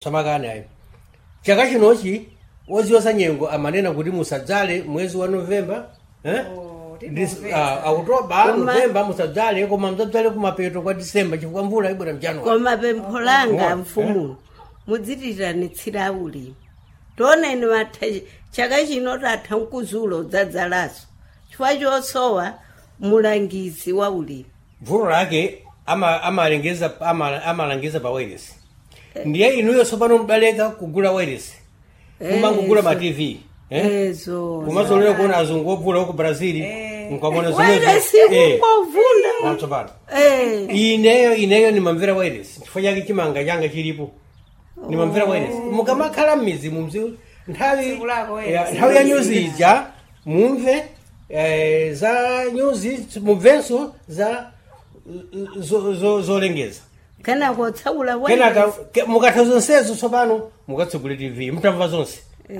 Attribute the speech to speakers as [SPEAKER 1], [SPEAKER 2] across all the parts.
[SPEAKER 1] samakani ayi chaka chinochi woziwasa nyengo amanena kuti musadzale mwezi wa novemba eh?
[SPEAKER 2] Oh,
[SPEAKER 1] Dis-
[SPEAKER 2] tinomvesa.
[SPEAKER 1] ah, oktoba
[SPEAKER 3] Koma-
[SPEAKER 1] novemba musadzale koma mdzadzale kumapeto kwa disemba chifukwa mvula ibwera mjanuwari
[SPEAKER 3] koma pempho langa
[SPEAKER 1] Oh,
[SPEAKER 3] mfumu mudzitirani ulimi tioneni matha chaka chino tatha mkuzulo udzadzalaso chifukwa chosowa mulangizi wa ulimi
[SPEAKER 1] vulo lake ama- amalengeza ama- amalangiza pa wireless ndiye inuyo tsopano mudaleka kugula wireless kumangogula ma tv eh?
[SPEAKER 3] ezo
[SPEAKER 1] kumazolera kuona azungu obvula ku brazil nkamona
[SPEAKER 3] wairesi kungovunda
[SPEAKER 1] tsopano
[SPEAKER 3] Eh,
[SPEAKER 1] ineyo ineyo nimamvera wireless chifukwa chake chimanga changa chilipo nimamvera wireless mukamakhala mmizi mumzi nthawi
[SPEAKER 2] Tsiku lako
[SPEAKER 1] ya-
[SPEAKER 2] wireless.
[SPEAKER 1] nthawi ya nyuzi ija mumve eh, za nyuzi mumvenso za zo- zo- zolengeza
[SPEAKER 3] kana kotsaula
[SPEAKER 1] kenaka ke- mukatha zonsezo tsopano mukatsegule tv mutamva zonse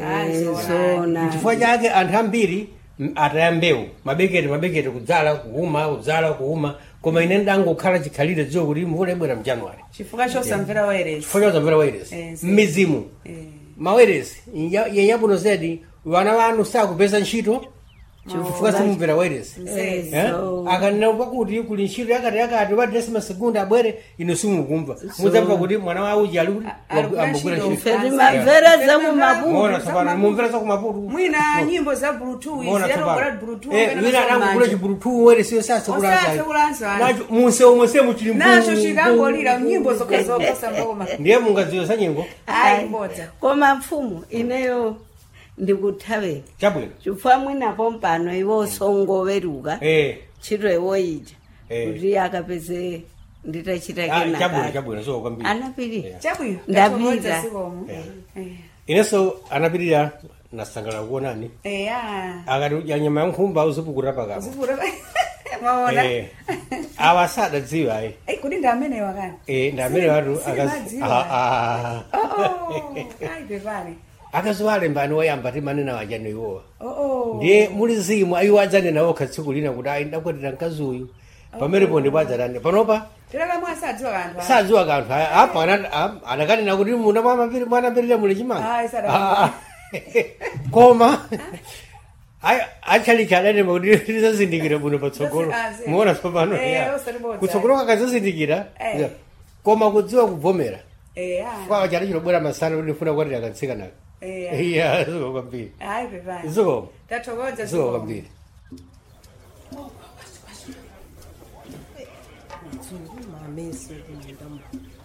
[SPEAKER 3] zona
[SPEAKER 1] chifukwa chake anthu ambiri m- ataya mbewu mabekete mabekete kudzala kuuma kudzala kuuma koma ine ndangokhala chikhalire dziwo kuti mvula ibwera mjanuwari
[SPEAKER 2] chifukwa chosamvera wairesi
[SPEAKER 1] chifukwa chozamvera wairesi
[SPEAKER 2] Eh, si.
[SPEAKER 1] mmizimu mawairesi yenyabuno zedi vana vanu sakupeza ntchito chifukwa simumvera wairesi
[SPEAKER 3] ezo
[SPEAKER 1] akanena pakuti kuli ntchito yakati yakati wadresi masegundi abwere ino simukumva mudzamva kuti mwana wa uji ali kuti
[SPEAKER 2] A- ali
[SPEAKER 1] ambogwera
[SPEAKER 2] kugwira
[SPEAKER 1] ntchito
[SPEAKER 2] ntchito.
[SPEAKER 3] feri mamvera
[SPEAKER 2] Feri
[SPEAKER 3] zakumaputu
[SPEAKER 1] mona tsopano mumvera zakumaputu
[SPEAKER 2] mwina nyimbo za bluetooth
[SPEAKER 1] mona
[SPEAKER 2] ziyatogora
[SPEAKER 1] tsopano
[SPEAKER 2] bluetooth
[SPEAKER 1] Eh,
[SPEAKER 2] kapena
[SPEAKER 1] wina
[SPEAKER 2] zamanja.
[SPEAKER 1] adangogula chibulutu wairesi
[SPEAKER 2] Osase
[SPEAKER 1] yosasekulanza
[SPEAKER 2] kulanza.
[SPEAKER 1] munse omwe semuchili
[SPEAKER 2] nacho chikangolira nyimbo zokhazokhosa mboma
[SPEAKER 1] ndiye mungadziwe za nyengo
[SPEAKER 2] ayi mbodza
[SPEAKER 3] koma mfumu ineyo ndikuthaveni
[SPEAKER 1] chabwino
[SPEAKER 3] chifukwa mwinapo mpano iwo songoweruka
[SPEAKER 1] eh
[SPEAKER 3] ntchito iwo ija
[SPEAKER 1] Eh.
[SPEAKER 3] kuti akapeze nditachita
[SPEAKER 1] ah, chabwino
[SPEAKER 3] kenaka
[SPEAKER 1] chabwino so kwambiri
[SPEAKER 3] anapirira
[SPEAKER 2] chabwino
[SPEAKER 3] Ndapita.
[SPEAKER 2] tathokoza sikomo Eh.
[SPEAKER 1] inenso anapirira nasangalala kuonani
[SPEAKER 2] eya
[SPEAKER 1] akati udya nyama ya nkhumba uzipukuta pakapa
[SPEAKER 2] zivura mwaona
[SPEAKER 1] Eh, awa sadadziwa ayi
[SPEAKER 2] Eh, kuti ndi amene wakani
[SPEAKER 1] Eh, ndi amene watu
[SPEAKER 2] Silimadziwa. ayi pepani
[SPEAKER 1] akaziwalembani wayamba timanena wajani iwowa
[SPEAKER 2] oo
[SPEAKER 1] ndiye muli zimu ayiwo adzanena okha tsiku lina kuti ayi ndakwatira mkazi uyu pamenepo ndipo adzatani panopa
[SPEAKER 2] tilakamwe asadziwa kanthu aka.
[SPEAKER 1] sadziwa kanthu aya. apa ana- am- anakanena kuti muna mwanapirira muli chimanga
[SPEAKER 2] Ayi, sada-
[SPEAKER 1] Ah, ah. koma achalichadanema kuti tizazindikira buno patsogolo
[SPEAKER 2] Ah, zi-
[SPEAKER 1] muona tsopano
[SPEAKER 2] Eh,
[SPEAKER 1] ya.
[SPEAKER 2] osatibodza.
[SPEAKER 1] kutsogolo kakazazindikira
[SPEAKER 2] Eh.
[SPEAKER 1] ya. koma kudziwa kubvomera
[SPEAKER 2] eya
[SPEAKER 1] kwa chali chilobwera masana kuti ndifuna kwatira katsikanaka
[SPEAKER 2] eya
[SPEAKER 1] iya ziko kwambiri
[SPEAKER 2] ayi pepani
[SPEAKER 1] ziko
[SPEAKER 2] tathokoza
[SPEAKER 1] ziko
[SPEAKER 2] sikomo
[SPEAKER 1] kwambiri
[SPEAKER 4] mamesi kumundamo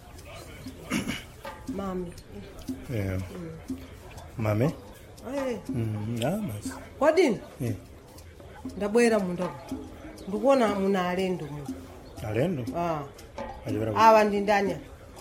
[SPEAKER 4] mami
[SPEAKER 5] Yeah. Mame?
[SPEAKER 4] Eh,
[SPEAKER 5] Mm, ah, basi.
[SPEAKER 4] kwadini
[SPEAKER 5] Eh,
[SPEAKER 4] ndabwera mundamo ndikuona muna alendo mu
[SPEAKER 5] alendo?
[SPEAKER 4] Ah,
[SPEAKER 5] Achipera ku-
[SPEAKER 4] awa ndi ndani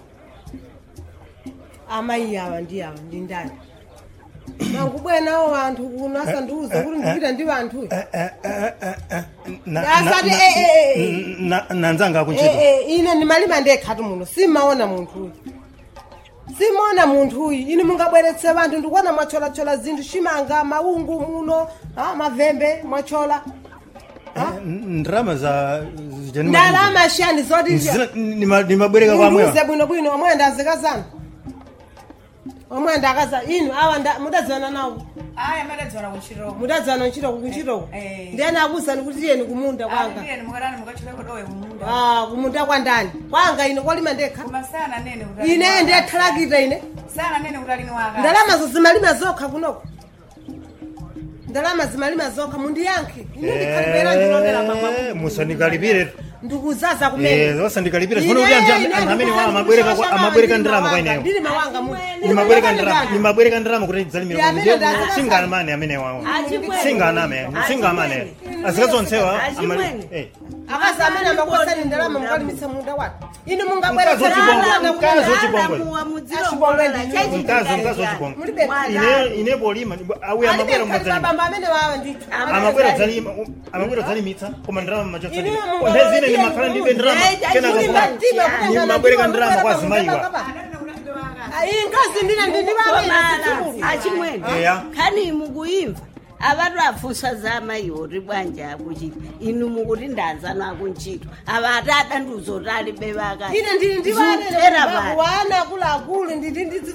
[SPEAKER 4] amayi awa ndi awa ndi ndani nangubwera nawo vanthu kuno asandiuza kuti ndipita ndi vanthu
[SPEAKER 5] Eh, eh, eh, eh, eh, na-
[SPEAKER 4] Asati,
[SPEAKER 5] na-
[SPEAKER 4] eh, eh, eh.
[SPEAKER 5] n- na- nanzanga akuntchito
[SPEAKER 4] ine ndimalima ndekhatu muno simaona munthuyu simaona munthuyu ine mungabweretse vanthu ndikuona mwacholachola zinthu chimanga maungu muno ah, mavembe mwachola
[SPEAKER 5] N- ndrama za zijani
[SPEAKER 4] ndalama shani zoti
[SPEAKER 5] Zina- nima- nimabwereka kwamwewa
[SPEAKER 4] ndiuze bwinobwino omwe ndazikazana omwe ndakaza inu awa nda- mudadzana nawo
[SPEAKER 2] ayi amadadziwana kuntchitoko
[SPEAKER 4] mudadzana ntchitoko kuntchitoko
[SPEAKER 2] Eh.
[SPEAKER 4] ndiyani akuzani kuti tiyeni kumunda kwanga
[SPEAKER 2] ndiyeni mukatani mukachiteko dowe kumunda
[SPEAKER 4] Ah, kumunda kwa ndani kwanga ine kolima ndekha
[SPEAKER 2] koma sana nene kuti
[SPEAKER 4] ine ndiyathalakita ine
[SPEAKER 2] sana nene kuti alini waka
[SPEAKER 4] ndalama zo zimalima zokha kunoko ndalama zimalima zokha mundiyankhe ine ndikhalipera ndilondera
[SPEAKER 5] Eh,
[SPEAKER 4] mabwabu
[SPEAKER 5] musanikalipire
[SPEAKER 4] ndikuzaza
[SPEAKER 5] Eh,
[SPEAKER 4] kumene
[SPEAKER 5] osandikalipire funa kuti anthu am- anthu amene wa- amabwereka kwa- amabwereka ndrama kwa ineyo
[SPEAKER 4] ndili mawanga mu
[SPEAKER 5] nimabwereka ndrama nimabwereka ndrama kuti dzalimira
[SPEAKER 4] Ya, amene ndazikazana.
[SPEAKER 5] singamane amene wawo
[SPEAKER 3] Achimwene.
[SPEAKER 5] singaname singamane azikazonsewa
[SPEAKER 3] Achimwene.
[SPEAKER 4] akazi amene amakusani ndalama mukalimitsa munda watu ine
[SPEAKER 5] Mkazi wachibongo, mkazi wachibongo. mkazi mkazi wachibongo
[SPEAKER 4] Mulibe.
[SPEAKER 5] ine ine polima auye amabwera mumadzalima
[SPEAKER 4] bamba amene wawa ndithu
[SPEAKER 5] amabwera dzalima amabwera dzalimitsa koma ndrama
[SPEAKER 4] Inu
[SPEAKER 5] machotsalima
[SPEAKER 4] mungu-
[SPEAKER 5] ndezine ndimakhala ndibe ndrama
[SPEAKER 3] Eh,
[SPEAKER 5] kenaka
[SPEAKER 3] achimwene.
[SPEAKER 5] kuma-
[SPEAKER 4] Mtima kuti
[SPEAKER 5] nimabwereka
[SPEAKER 4] ndana-
[SPEAKER 5] ndrama kwa zimayiwa
[SPEAKER 4] iyi nkazi ndine ndindivawe
[SPEAKER 3] achimwene
[SPEAKER 5] Eya.
[SPEAKER 3] khani mukuyimva avatu afusa za amayiwo ri bwanja akuchita inu mukuti ndanzano akuntchito ava ati adandiuzoti alibe vakati
[SPEAKER 4] ine ndili
[SPEAKER 3] Zutera
[SPEAKER 4] ndivanena
[SPEAKER 3] vanhu.
[SPEAKER 4] wana akuluakulu ndili ndidzi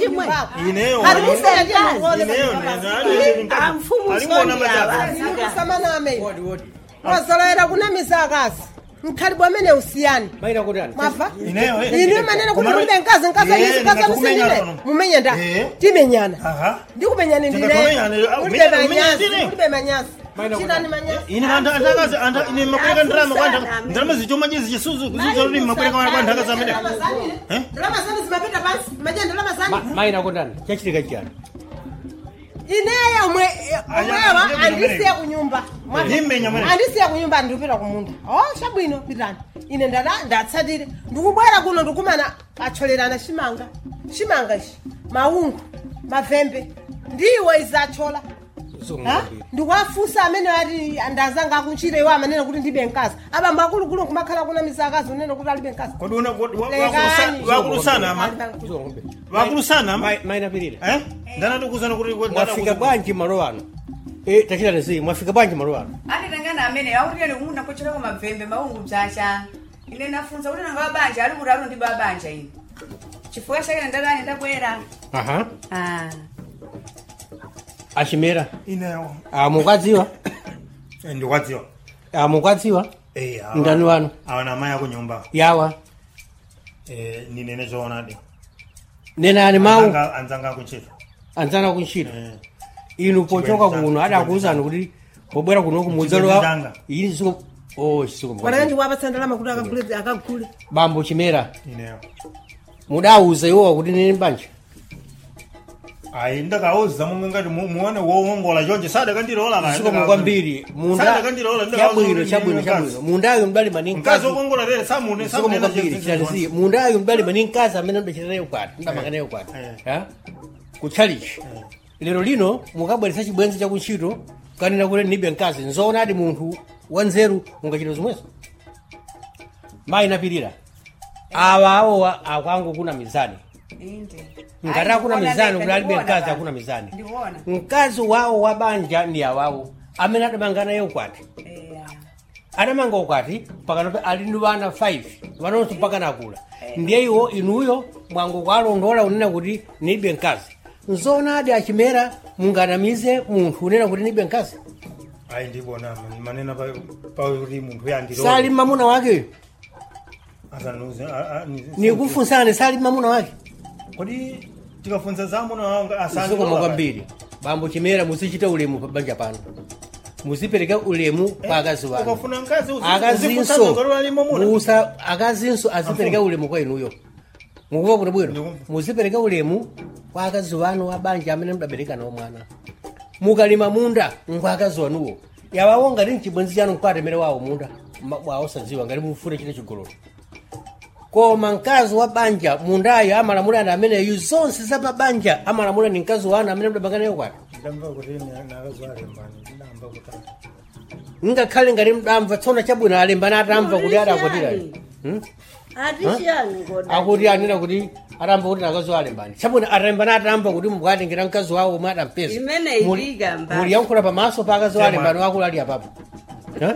[SPEAKER 3] chimwe
[SPEAKER 5] Ineyo,
[SPEAKER 4] Ari
[SPEAKER 5] ineyo.
[SPEAKER 4] musera ndiye muone
[SPEAKER 5] Ineyo,
[SPEAKER 4] basi.
[SPEAKER 3] amfumu
[SPEAKER 5] Alimona
[SPEAKER 3] sondi
[SPEAKER 5] majabu.
[SPEAKER 3] avazika
[SPEAKER 4] kusamaname
[SPEAKER 1] wodi wodi
[SPEAKER 4] wazolowera kunamisa akazi mkhalibwa amene usiyani
[SPEAKER 1] maina kutani
[SPEAKER 4] mwafa
[SPEAKER 5] Ineyo, eh.
[SPEAKER 4] ine manene kuti
[SPEAKER 5] Kumano-
[SPEAKER 4] mulibe mkazi mkazi
[SPEAKER 5] Eh,
[SPEAKER 4] anyisi mkazi
[SPEAKER 5] ndingakumenyana
[SPEAKER 4] amusilire
[SPEAKER 5] pano.
[SPEAKER 4] mumenye nda
[SPEAKER 5] Eh.
[SPEAKER 4] timenyana
[SPEAKER 5] Aha.
[SPEAKER 4] ndikumenyani
[SPEAKER 5] Ndingatumenyana,
[SPEAKER 4] ndile
[SPEAKER 5] ah,
[SPEAKER 4] mulibe
[SPEAKER 5] umenya- umenya
[SPEAKER 4] manyasi
[SPEAKER 5] ndine.
[SPEAKER 4] mulibe manyasi
[SPEAKER 1] Maina
[SPEAKER 4] chitani manyasi
[SPEAKER 5] ine anta- antakazi anta- ine makweleka ndirama kwa anta- ndirama zichoma chizi chisuzu kuzichoti makweleka kwa antakazi amene Eh?
[SPEAKER 4] ndalama zanu zimapita pansi maja ndalama
[SPEAKER 1] Ma-
[SPEAKER 4] zanu
[SPEAKER 1] maina kutani chachitika chiyani
[SPEAKER 4] ineyo omwe omwewa
[SPEAKER 5] Aya,
[SPEAKER 4] andisiya kunyumba Mwafa.
[SPEAKER 5] Ndimenya mwene.
[SPEAKER 4] andisiya kunyumba ndikupita kumunda o chabwino pitani ine ndada ndatsatire ndikubwera kuno ndikumana acholerana chimanga chimanga ichi maungu mavembe ndiwo izachola Ha? ndikuwafusa amene ati ndazanga akunchire iwo amanena kuti ndibe mkazi abamba akuluakulu kumakhala kuna misakazi unena kuti alibe mkazi
[SPEAKER 5] kodi una kodi wa-
[SPEAKER 4] Lekani.
[SPEAKER 5] wakulusa- wakulusana ama wakulusana ama
[SPEAKER 1] maina pirira
[SPEAKER 5] Eh? ndanatikusana kuti kuti-
[SPEAKER 1] mwafika bwanji malo ano Eh, tachitani zi mwafika bwanji malo ano
[SPEAKER 2] anditangana amene autiyani kumunda kuchirako mabvembe maungu bzacha ine nafunza kuti nanga wabanja ali kuti alo ndi babanja ine chifukwa chake ndadani ndabwera
[SPEAKER 1] aha
[SPEAKER 2] Ah.
[SPEAKER 1] achimera
[SPEAKER 5] ineyo
[SPEAKER 1] amukwadziwa
[SPEAKER 5] Eh, ndikwadziwa
[SPEAKER 1] amukwadziwa
[SPEAKER 5] Eh, awa-
[SPEAKER 1] ndani wanu
[SPEAKER 5] awa na amayi akunyumba
[SPEAKER 1] yawa
[SPEAKER 5] Eh, ninene choonadi
[SPEAKER 1] nenani mawu
[SPEAKER 5] Anzanga- anzanga akuntchito
[SPEAKER 1] anzana kuntchito
[SPEAKER 5] Eh.
[SPEAKER 1] inu pochoka
[SPEAKER 5] Chibwenzi
[SPEAKER 1] kuno
[SPEAKER 5] changa,
[SPEAKER 1] adakuwuzani kuti pobwera kuno
[SPEAKER 5] Chibwenzi
[SPEAKER 1] kumudzalowa
[SPEAKER 5] changa.
[SPEAKER 1] ini siko oh siko
[SPEAKER 4] wanaka ndikuwapatsa ndalama kuti akagule akagule
[SPEAKER 1] bambo chimera
[SPEAKER 5] ineyo
[SPEAKER 1] mudawuza iwowa kuti nini banja
[SPEAKER 5] ayi ndakauza momwe ngati mu- muone wowongola chonje sadakandilola kaya,
[SPEAKER 1] siko
[SPEAKER 5] ndakauza.
[SPEAKER 1] kwambiri munda
[SPEAKER 5] Sadakandilola, ndakauza
[SPEAKER 1] chabwino
[SPEAKER 5] kuti
[SPEAKER 1] chabwino
[SPEAKER 5] ndine
[SPEAKER 1] chabwino
[SPEAKER 5] mkazi.
[SPEAKER 1] mundayo mdali mani
[SPEAKER 5] mkazi
[SPEAKER 1] mkazi
[SPEAKER 5] wokongola tere samune
[SPEAKER 1] siko kwambiri chitanizi mundayo mdali mani mkazi amene mdachitaneyo kwati mdamakaneyo kwati
[SPEAKER 5] Eh.
[SPEAKER 1] ha kutchalichi lero lino mukabweretsa chibwenzi chakuntchito kanena kuti nibe mkazi nzoona ati munthu wanzeru mungachita zomwezo mayi napirira awa awowa akwangu kuna mizani
[SPEAKER 2] inde
[SPEAKER 1] ngati akuna mizani kuti alibe mkazi akuna mizani
[SPEAKER 2] ndikuona
[SPEAKER 1] mkazi wawo wa banja ndi awawo amene adamanga naye ukwati
[SPEAKER 2] Eya.
[SPEAKER 1] adamanga ukwati pakanope ali ndi vana 5 vanonso mpaka nakula ndiye iwo inuyo mwangu kwalondola unena kuti nibe mkazi nzona adi achimera munganamize munthu unena kuti nibe mkazi
[SPEAKER 5] ayi ndibona manena pa- pakuti munthu yandilola
[SPEAKER 1] sali mamuna wakeyo
[SPEAKER 5] asanuze a- a- ni-
[SPEAKER 1] nikufunsani sali mamuna wake
[SPEAKER 5] kodi tikafunza zamuna wanga
[SPEAKER 1] zikoma
[SPEAKER 5] asandilola
[SPEAKER 1] kwambiri bambo chimera muzichita ulemu pa banja pano muzipereka ulemu pa akazi wanu
[SPEAKER 5] ukafuna mkazi uzi-
[SPEAKER 1] akazinso
[SPEAKER 5] uzifunsa ngalo limo muna
[SPEAKER 1] musa akazinso azipereka ulemu kwa inuyo mukuva kuti bwino
[SPEAKER 5] Ndikumva.
[SPEAKER 1] muzipereka ulemu kwa akazi wanu wa banja amene mudabereka nawo mwana mukalima munda nkwa akazi wanuwo yawawo ngati mchibwenzi chanu nkukatemere wawo munda ma- wawo sadziwa ngati mufune chine chigololo koma mkazi wa banja mundayo amalamula ndi ameneyu zonse za pabanja amalamula ni mkazi wanu amene mudabanga nayo kwati
[SPEAKER 5] ndamva kuti nakazalembani ndamba kutata
[SPEAKER 1] ngakhale ngati mdamva tsono chabwino alembana atamva kuti adakwatira Hmm?
[SPEAKER 3] atishiyani koda
[SPEAKER 1] akuti anena kuti atamba kuti nakazi alembani chabwino alembana atamba kuti mukatengera mkazi wawo omwe adampeza
[SPEAKER 3] Imene itika mbali.
[SPEAKER 1] muliyankhula pamaso pa akazi
[SPEAKER 5] Chema.
[SPEAKER 1] alembani wakulu ali apapo Ha?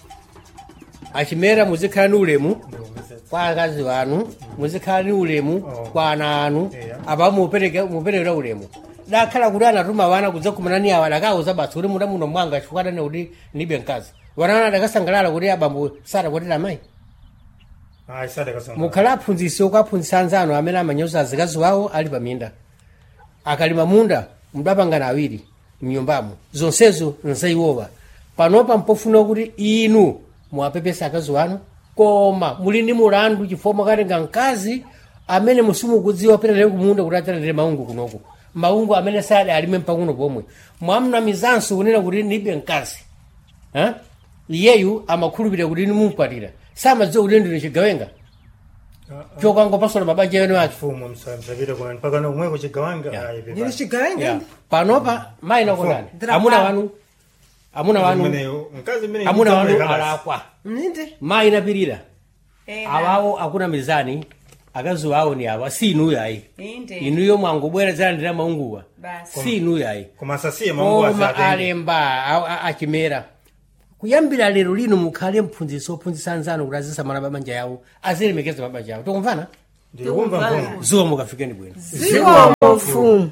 [SPEAKER 1] achimera muzikhala ni ulemu kwa akazi wanu muzikhala ni ulemu
[SPEAKER 5] Oh.
[SPEAKER 1] kwa ana anu
[SPEAKER 5] Yeah.
[SPEAKER 1] apa mupereke muperekera ulemu dakhala kuti anatuma wana kudzakumana ni awa dakauza basi kuti muda muno mwanga chifukwa adane kuti nibe mkazi wanana adakasangalala kuti abambo sadakwatira amayi
[SPEAKER 5] ayi sadakasanga
[SPEAKER 1] mukhala aphunzitsi okaphunzitsa anzanu amene amanyoza azikazi wawo ali paminda akalima munda mudapangana awiri mnyumbamo zonsezo nzaiwowa panopa mpofuna kuti inu muwapepesa akazi wanu koma muli ndi mulandu chifukwa mwakatenga mkazi amene musimukudziwa perere kumunda kuti atalere maungu kunoku maungu amene sade alime mpakuno pomwe mwamnamizanso kunena kuti nibe mkazi Ha? iyeyu amakhulupirira kuti nimumkwatira samadziwa kuti ndine chigawenga chokangopasola mabanja yenu ake
[SPEAKER 5] mfumu msapita kwa mpaka na umwe kuchigawanga
[SPEAKER 1] Yeah.
[SPEAKER 5] ayi
[SPEAKER 4] ndili
[SPEAKER 5] pepa
[SPEAKER 4] chigawenga
[SPEAKER 1] Yeah. panopa mayi nakondani
[SPEAKER 4] Ndira
[SPEAKER 1] amuna
[SPEAKER 4] pa-
[SPEAKER 1] wanu amuna wanu
[SPEAKER 5] Mweneyo, mkazi mene
[SPEAKER 1] amuna wanu
[SPEAKER 5] mtamweka basi.
[SPEAKER 1] alakwa
[SPEAKER 4] mninde
[SPEAKER 1] mayi napirira
[SPEAKER 2] Ena.
[SPEAKER 1] awawo akuna mizani akazi wawo ni awa si inuyo ayi
[SPEAKER 2] inde
[SPEAKER 1] inuyo mwangobwera zalandira maunguwa
[SPEAKER 2] Basi.
[SPEAKER 1] si inuyo ayi
[SPEAKER 5] koma asasiye maungu
[SPEAKER 1] koma
[SPEAKER 5] asatenge
[SPEAKER 1] alemba a- a- achimera kuyambira lero lino mukhale mphunzitsi ophunzitsa anzanu kuti azisamala mabanja yawo azilemekeza mabanja yawo tikumvana
[SPEAKER 5] ndikumva mfumu
[SPEAKER 1] zuwa mukafikeni bwino
[SPEAKER 3] zikomo mfumu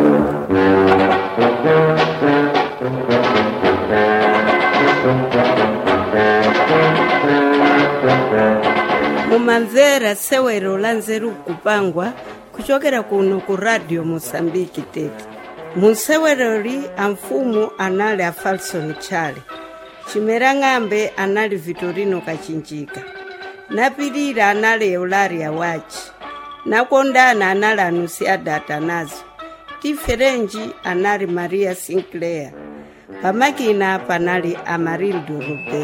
[SPEAKER 3] mumamvera sewero la nzeru kupangwa kuchokera kuno ku radio mosambiki tete museweroli amfumu anali a falson chale chimera ng'ambe anali vitorino kachinjika napilira anali eularia wachi nakondana anali anusiada atanazo tiferenji anali maria sinclair pamakina panali amarildo robert